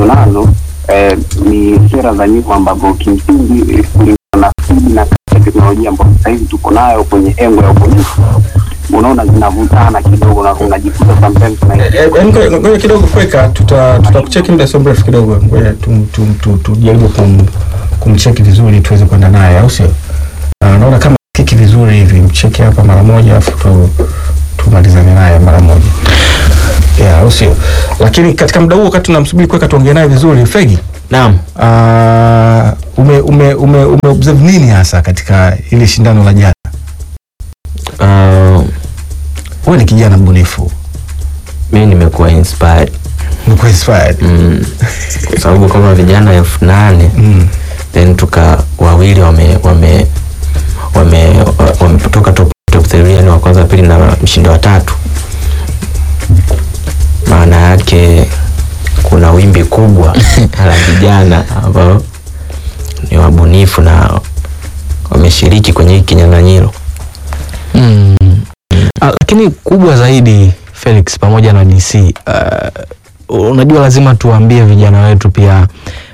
nazo eh, ni sera za nyuma ambazo kimsingi eh, kulingana na spidi na kasi ya teknolojia ambayo sasa hivi tuko nayo kwenye engo ya ubunifu, unaona zinavutana kidogo na unajikuta sometimes na Eh, eh, ngoja ngoja kidogo kweka, tuta tutakucheki muda sio mrefu kidogo, ngoja tu- tu- tu- tujaribu kum, kumcheki vizuri tuweze kwenda naye, au sio? Ah, naona kama kiki vizuri hivi, mcheki hapa mara moja afu tu, tumalizane naye mara moja yeah, au sio? Lakini katika muda huo wakati tunamsubiri kweka tuongee naye vizuri, Fegi Naam. uh, ume, ume, ume, ume observe nini hasa katika ile shindano la jana? Uh, Wewe ni kijana mbunifu, mimi nimekuwa inspired umekuwa inspired mm, kwa sababu kama vijana elfu nane mm. then tuka wawili wame wame wame wametoka top top 3 yani wa kwanza pili na mshindi wa tatu maana yake kuna wimbi kubwa la vijana ambao ni wabunifu na wameshiriki kwenye hiki kinyang'anyiro Mm. Ah, lakini kubwa zaidi Felix pamoja na DC uh, unajua lazima tuwaambie vijana wetu pia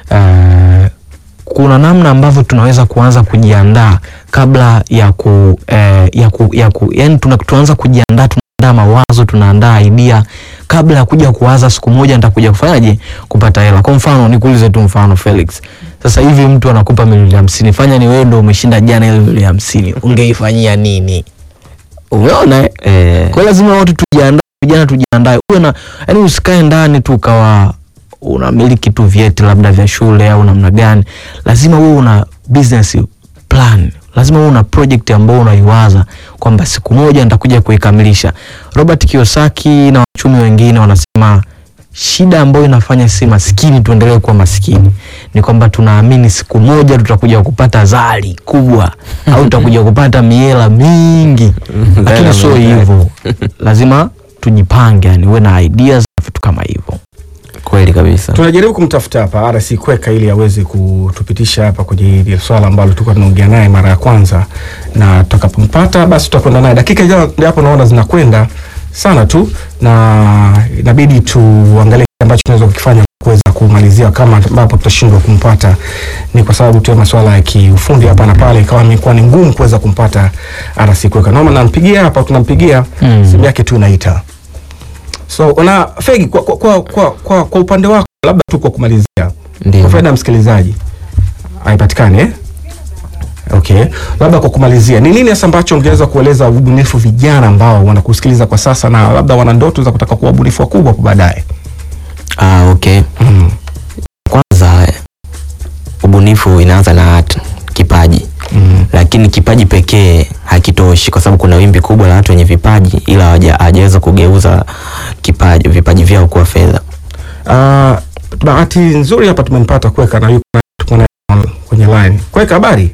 uh, kuna namna ambavyo tunaweza kuanza kujiandaa kabla ya ku, eh, ya ku, ya ku yani tuna, tunaanza kujiandaa tunaandaa mawazo tunaandaa idea kabla ya kuja kuwaza siku moja nitakuja kufanyaje kupata hela kwa mfano nikuulize tu mfano Felix sasa hivi mtu anakupa milioni hamsini fanya ni wewe ndo umeshinda jana ile milioni hamsini ungeifanyia nini umeona eh? eh, kwa hiyo lazima watu tujiandae vijana tujiandae uwe na yani usikae ndani tu ukawa unamiliki tu vyeti labda vya shule au namna gani lazima uwe una business plan lazima uwe una project ambayo unaiwaza kwamba siku moja nitakuja kuikamilisha robert kiyosaki na wachumi wengine wanasema shida ambayo inafanya si maskini tuendelee kuwa maskini ni kwamba tunaamini siku moja tutakuja kupata zali kubwa au tutakuja kupata miela mingi lakini sio hivyo lazima tujipange yani uwe na ideas na vitu kama hivyo kweli kabisa tunajaribu kumtafuta hapa RC Kweka ili aweze kutupitisha hapa kwenye hili swala ambalo tulikuwa tunaongea naye mara ya kwanza, na tutakapompata basi tutakwenda naye. Dakika hizo ndio hapo naona zinakwenda sana tu, na inabidi tuangalie kile ambacho tunaweza kukifanya kuweza kumalizia, kama ambapo tutashindwa kumpata ni kwa sababu tu ya masuala ya kiufundi hapa na pale, ikawa imekuwa ni ngumu kuweza kumpata RC Kweka. Naomba nampigia hapa, tunampigia Mm. simu yake tu inaita. So una Fegi, kwa, kwa, kwa, kwa, kwa, kwa upande wako labda tu kwa kumalizia kwa ndio faida ya msikilizaji haipatikani eh? Okay, labda kwa kumalizia, ni nini hasa ambacho ungeweza kueleza ubunifu vijana ambao wanakusikiliza kwa sasa na labda wana ndoto za kutaka kuwa wabunifu wakubwa hapo baadaye? ah, okay Mm. kwanza ubunifu inaanza na t- kipaji Mm. lakini kipaji pekee hakitoshi kwa sababu kuna wimbi kubwa la watu wenye vipaji ila hawaja- hawajaweza kugeuza kipaji vipaji vyao kuwa fedha Uh, bahati nzuri hapa tumempata Kweka na yuko na- tuko naye on- kwenye line. Kweka, habari?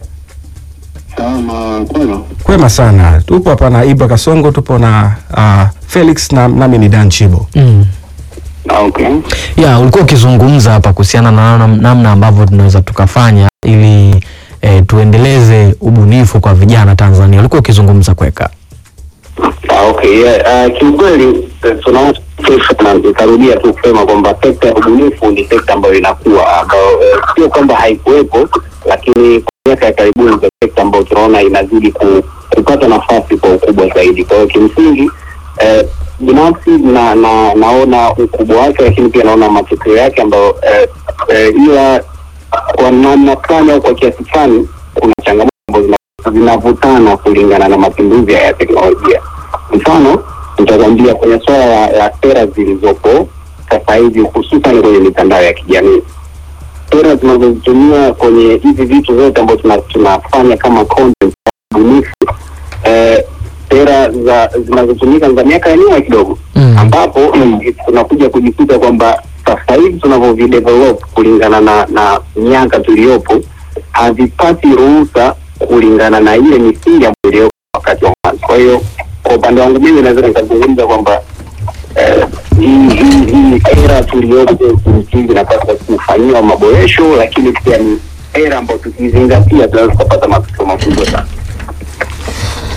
kama kwema Kwema sana, tupo hapa na Ibra Kasongo, tupo na uh, Felix na nami ni Dan Chibo. mm. Ah, okay ya ulikuwa ukizungumza hapa kuhusiana na namna- namna ambavyo tunaweza tukafanya ili eh, tuendeleze ubunifu kwa vijana Tanzania ulikuwa ukizungumza kweka Ah, okay yeah. Uh, kiukweli eh, tunaona na nitarudia tu kusema kwamba sekta ya ubunifu ni sekta ambayo inakuwa ambayo eh, sio kwamba haikuwepo lakini kwa miaka ya karibuni ndio sekta ambayo tunaona inazidi ku, kupata nafasi kwa ukubwa zaidi kwa hiyo kimsingi eh, binafsi na, na naona ukubwa wake lakini pia naona matokeo yake ambayo eh, eh, ila kwa namna fulani au kwa kiasi fulani kuna changamoto ambazo zina- zinavutana kulingana na mapinduzi ya teknolojia mfano nitakwambia kwenye swala la, la sera zilizopo sasa hivi hususan kwenye mitandao ya kijamii sera zinazozitumia kwenye hivi vitu vyote ambavyo tuna- tunafanya kama content bunifu eh, sera za zinazotumika za miaka ya nyuma kidogo Mm. ambapo mm, tunakuja kujikuta kwamba sasa hivi tunavyovidevelop kulingana na na miaka tuliyopo havipati ruhusa kulingana na ile misingi ambayo iliyopo wakati wa mwanzo. Kwa hiyo kwa upande wangu mimi naweza nikazungumza kwamba eh, hii hii- hii era tuliyopo kimsingi inapaswa kufanyiwa maboresho, lakini pia ni era ambayo tukizingatia tunaweza tukapata matokeo makubwa sana.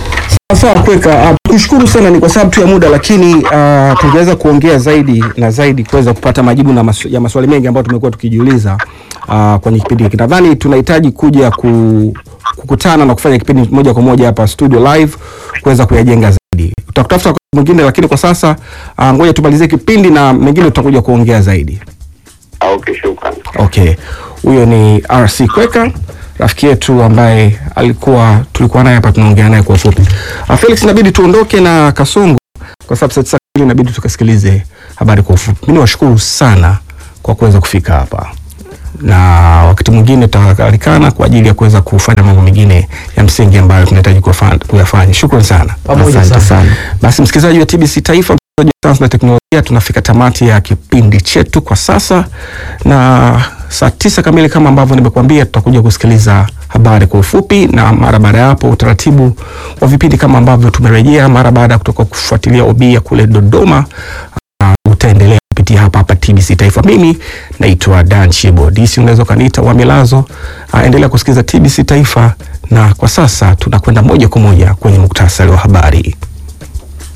Sawa kweka, uh, tukushukuru sana, ni kwa sababu tu ya muda, lakini uh, tungeweza kuongea zaidi na zaidi kuweza kupata majibu na masu, ya maswali mengi ambayo tumekuwa tukijiuliza uh, kwenye kipindi hiki. Nadhani tunahitaji kuja ku, kukutana na kufanya kipindi moja kwa moja hapa studio live kuweza kuyajenga zaidi. Tutakutafuta wakati mwingine, lakini kwa sasa uh, ngoja tumalizie kipindi na mengine tutakuja kuongea zaidi. Ah, okay, shukrani. Okay, huyo ni RC Kweka rafiki yetu ambaye alikuwa tulikuwa naye hapa tunaongea naye kwa ufupi. Uh, Felix, inabidi tuondoke na Kasongo kwa sababu sasa hivi inabidi tukasikilize habari kwa ufupi. Mimi niwashukuru sana kwa kuweza kufika hapa na wakati mwingine tutaalikana kwa ajili ya kuweza kufanya mambo mengine ya msingi ambayo tunahitaji kuyafa- kuyafanya. Shukrani sana. Pamoja Asante sana. sana. Basi msikilizaji wa TBC Taifa, msikilizaji wa sayansi na teknolojia, tunafika tamati ya kipindi chetu kwa sasa, na saa tisa kamili kama ambavyo nimekuambia, tutakuja kusikiliza habari kwa ufupi, na mara baada ya hapo utaratibu wa vipindi kama ambavyo tumerejea mara baada ya kutoka kufuatilia obi ya kule Dodoma uh, utaendelea kupitia hapa hapa TBC Taifa. Mimi naitwa Dan Chibo DC, unaweza ukaniita wa Milazo. Uh, endelea kusikiliza TBC Taifa, na kwa sasa tunakwenda moja kwa moja kwenye muktasari wa habari.